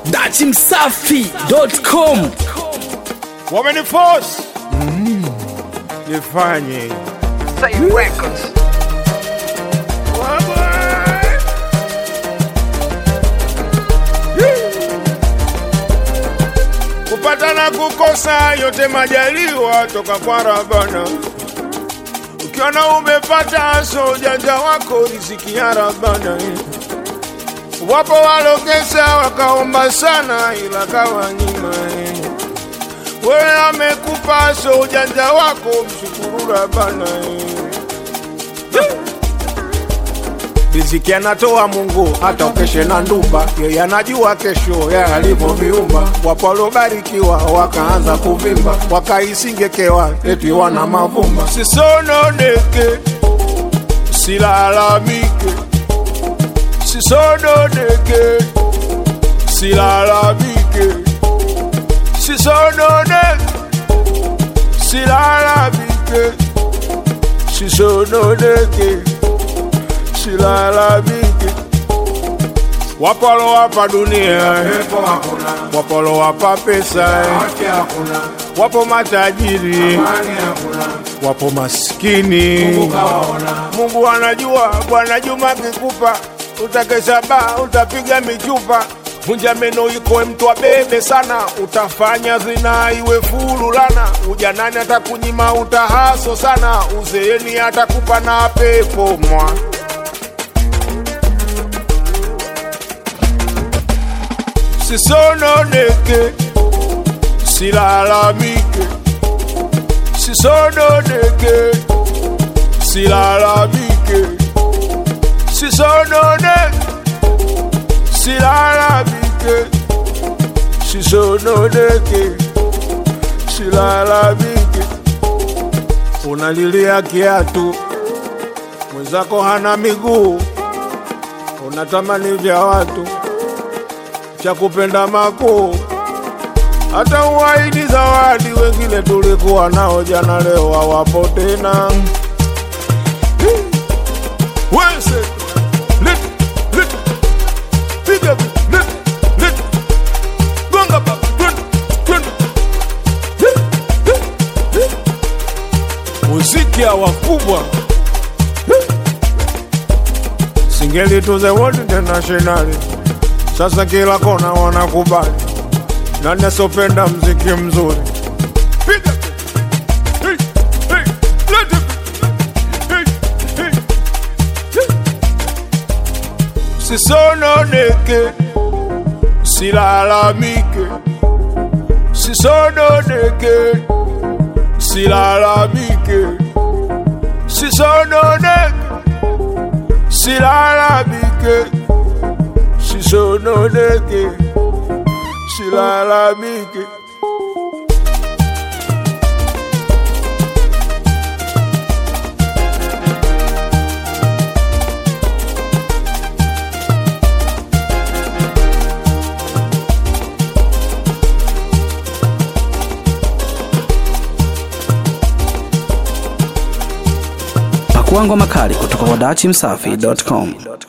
datimsafi.com wameniforce nifanye Say Records. kupata na kukosa yote majaliwa toka kwa Rabana. Ukiona umepata so ujanja wako riziki ya Rabana. Wapo walokesa wakaomba sana ila kawanyima. Wewe amekupa so ujanja wako mshukuru Rabana. Riziki anatoa Mungu hata ukeshe na ndumba, yeye anajua kesho ya alivyoviumba. Wapo waliobarikiwa wakaanza kuvimba, wakaisingekewa eti wana mavumba. Sisononeke, silalamike, sisononeke, silalamike, sisononeke, silalamike, sisononeke silalamike. Wapolo wapa dunia, wapolo wapa pesa, wapo matajiri, wapo maskini. Mungu anajua, Bwana Juma kikupa, utakesha baa, utapiga michupa Vunja meno iko mtu abebe sana, utafanya zina iwe fulu lana. Ujanani atakunyima utahaso sana, uzeeni atakupa na pepo mwa sisononeke, silalamike, sisononeke, silalamike, sisononeke, silalamike, sisononeke, silalamike. Unalilia kiatu, mwenzako hana miguu, unatamani vya watu cha kupenda makuu, hata uwaidi zawadi. Wengine tulikuwa nao jana, leo hawapo tena. Wese, lit, lit, piga vi, lit, lit, gonga baba, twende, twende. Hi, hi, hi. Muziki ya wakubwa Singeli to the world international sasa kila kona wanakubali, nani asopenda mziki mzuri? Piga Hey, hey, let it hey, hey, hey. Sisononeke, silalamike, sisononeke, silalamike, sisononeke, silalamike sisononeke, silalamike. Pakuangwa makali kutoka kwa datimsafi.com.